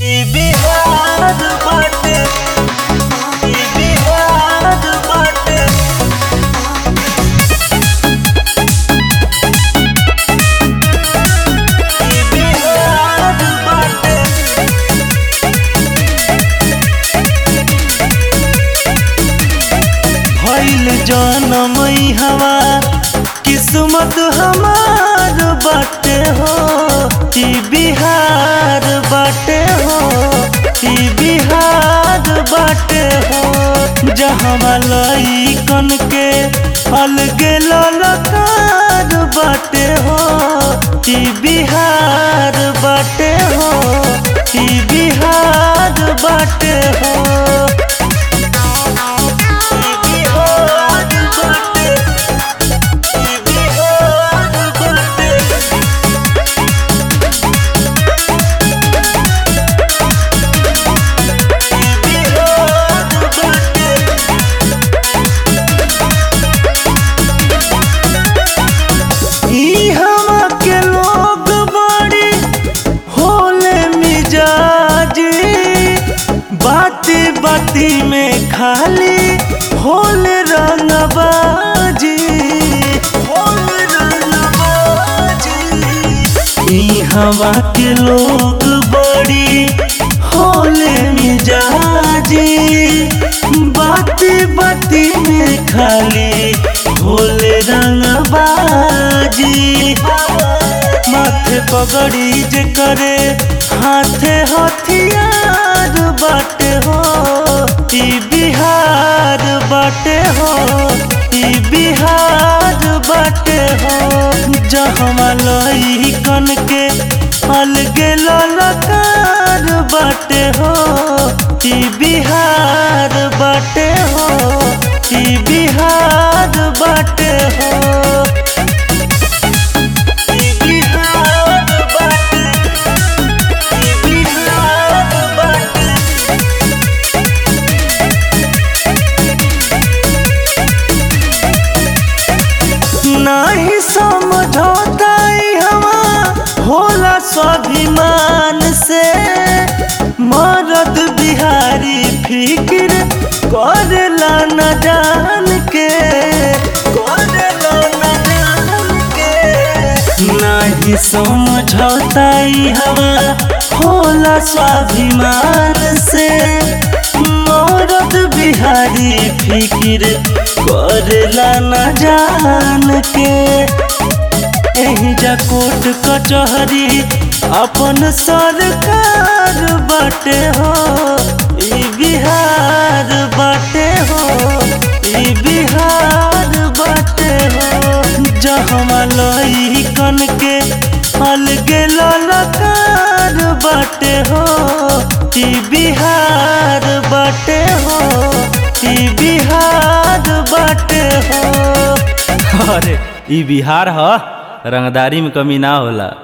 ई बिहार बाटे ई बिहार बाटे ई बिहार बाटे भइल जनम हवा किस्मत हमार बाटे हो ई बिहार बाटे हो ई बिहार बाटे हो जहाँ लइकन के अलगे ललकार बाटे हो ई बिहार बाटे हो ई बिहार बाटे हो ई बिहार बाटे ई बिहार बाटे ई बिहार बाटे ई हवा के लोग बड़ी होले मिजाजी बाती बाती में खाली होले रंगबाजी होले रंगबाजी ई हवा के लोग बड़ी होले मिजाजी बाती बाती में खाली होले रंगबाजी माथे पगड़ी जे करे हाथे हथियार बाटे हो ई बिहार बाटे हो ई बिहार बाटे हो जहमा लइकन के अलगे ललकार बाटे हो ई बिहार बाटे हो ई बिहार बाटे हो ई बिहार बाटे ई बिहार बाटे नाही समझौता ई हवा होला स्वाभिमान से मरद बिहारी फिक्र करेला न जान के करेला न जान के नाही समझौता ई हवा होला स्वाभिमान से मरद बिहारी फिक्र करेला न जान के एही जा कोर्ट कचहरी अपन सरकार बाटे हो ई बिहार बाटे हो ई बिहार बाटे हो जहमा लइकन के अलगे ललकार बाटे हो ई बिहार बाटे हो ई बिहार बाटे हो अरे ई बिहार ह रंगदारी में कमी ना होला